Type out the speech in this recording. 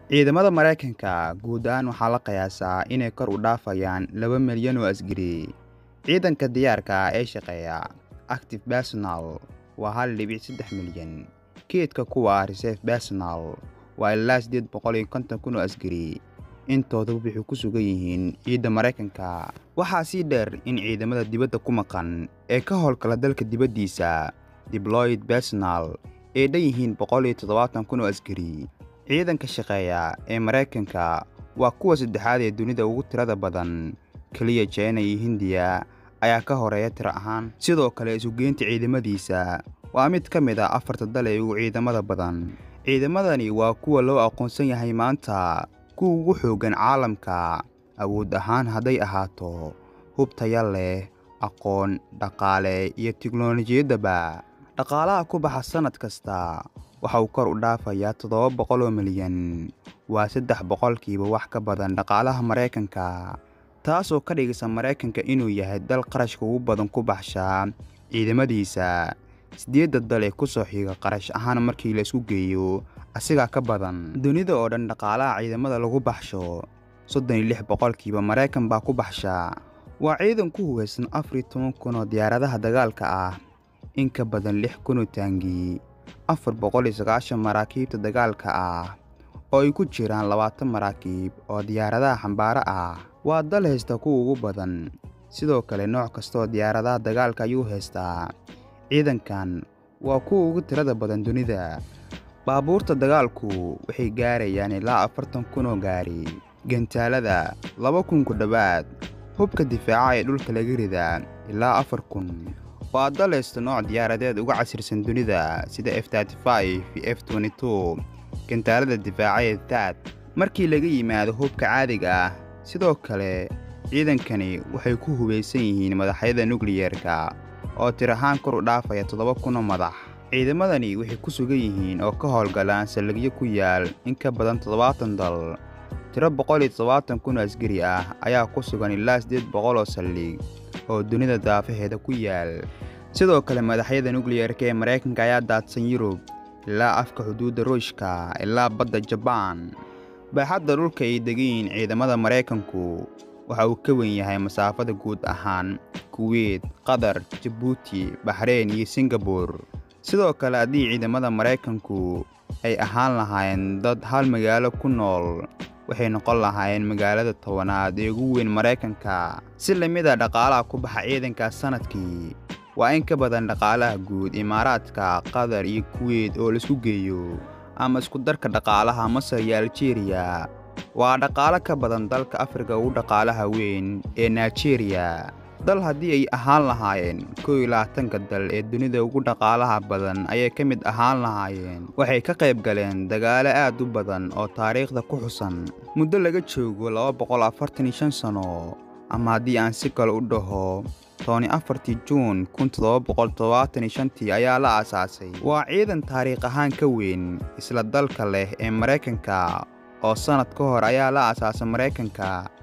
ciidamada maraykanka guud ahaan waxaa la qiyaasaa inay kor u dhaafayaan laba milyan oo asgari ciidanka diyaarka ah ee shaqeeya active personal waa hal dhibic saddex milyan keedka kuwa reserve personal waa ilaa siddeed boqol iyo konton kun oo asgari intooduba waxay ku sugan yihiin ciidda maraykanka waxaa sii dheer in ciidamada dibadda ku maqan ee ka howlgala dalka dibaddiisa dibloid personal ay dhan yihiin boqol iyo toddobaatan kun oo asgari ciidanka shaqeeya ee maraykanka waa kuwa saddexaad ee dunida ugu tirada badan keliya jina iyo hindiya ayaa ka horeeya tiro ahaan sidoo kale isugeynta ciidamadiisa waa mid ka mid ah afarta dal ee ugu ciidamada badan ciidamadani waa kuwa loo aqoonsan yahay maanta kuwa ugu xooggan caalamka awood ahaan hadday ahaato hub taya leh aqoon dhaqaale iyo tiknolojiyaddaba dhaqaalaha ku baxa sannad kasta waxa uu kor u dhaafayaa toddoba boqol oo milyan waa saddex boqolkiiba wax ka badan dhaqaalaha maraykanka taasoo ka dhigaysa maraykanka inuu yahay dal qarashka ugu badan ku baxsha ciidamadiisa siddeedda dal ee ku soo xiga qarash ahaan markii la isku geeyo asigaa ka badan dunida oo dhan dhaqaalaha ciidamada lagu baxsho soddon iyo lix boqolkiiba maraykan baa ku baxsha waa ciidan ku hugaysan afar iyo toban kun oo diyaaradaha dagaalka ah in ka badan lix kun oo taangi afar boqol iyo sagaashan maraakiibta dagaalka ah oo ay ku jiraan labaatan maraakiib oo diyaaradaha xambaaro ah waa dal haysta kuwa ugu badan sidoo kale nooc kastaoo diyaaradaha dagaalka ayuu haystaa ciidankan waa kuwa ugu tirada badan dunida baabuurta dagaalku waxay gaarayaan ilaa afartan kun oo gaari gantaalada laba kun ku dhowaad hubka difaaca ee dhulka laga ridaa ilaa afar kun waa dal haysta nooc diyaaradeed uga casirsan dunida sida f iyo f gantaalada difaaca ee taad markii laga yimaado hubka caadiga ah sidoo kale ciidankani waxay ku hubaysan yihiin madaxyada nukliyerka oo tir ahaan kor u dhaafaya toddoba kunoo madax ciidamadani waxay ku sugan yihiin oo ka howlgalaan saldhigyo ku yaal in ka badan toddobaatan dal tiro boqol iyo toddobaatan kun oo asgari ah ayaa ku sugan ilaa siddeed boqol oo saldhig oo dunida daafaheeda ku yaal sidoo kale madaxyada nukliyerka ee maraykanka ayaa daadsan yurub ilaa afka xuduudda ruushka ilaa badda jabaan baaxadda dhulka ay degayiin ciidamada maraykanku waxa uu ka wen yahay masaafada guud ahaan kuweyt qatar jabuuti baxreyn iyo singabur sidoo kale haddii ciidamada maraykanku ay ahaan lahaayeen dad hal magaalo ku nool waxay noqon lahaayeen magaalada tobanaad ee ugu weyn maraykanka si lamid a dhaqaalaha ku baxa ciidankaas sannadkii waa in ka badan dhaqaalaha guud imaaraadka qatar iyo kuweyt oo laisku geeyo ama iskudarka dhaqaalaha masar iyo aljeeriya waa dhaqaalo ka badan dalka afrika ugu dhaqaalaha weyn ee nigeriya dal haddii ay ahaan lahaayeen kow iyo labaatanka dal ee dunida ugu dhaqaalaha badan ayay ka mid ahaan lahaayeen waxay ka qayb galeen dagaalo aad u badan oo taariikhda ku xusan muddo laga joogo laba boqol afartan iyo shan sano ama haddii aan si kale u dhaho tooni afartii juun kun toddoba boqol toddobaatan iyo shantii ayaa la aasaasay waa ciidan taariikh ahaan ka weyn isla dalka leh ee maraykanka oo sannad ka hor ayaa la aasaasay maraykanka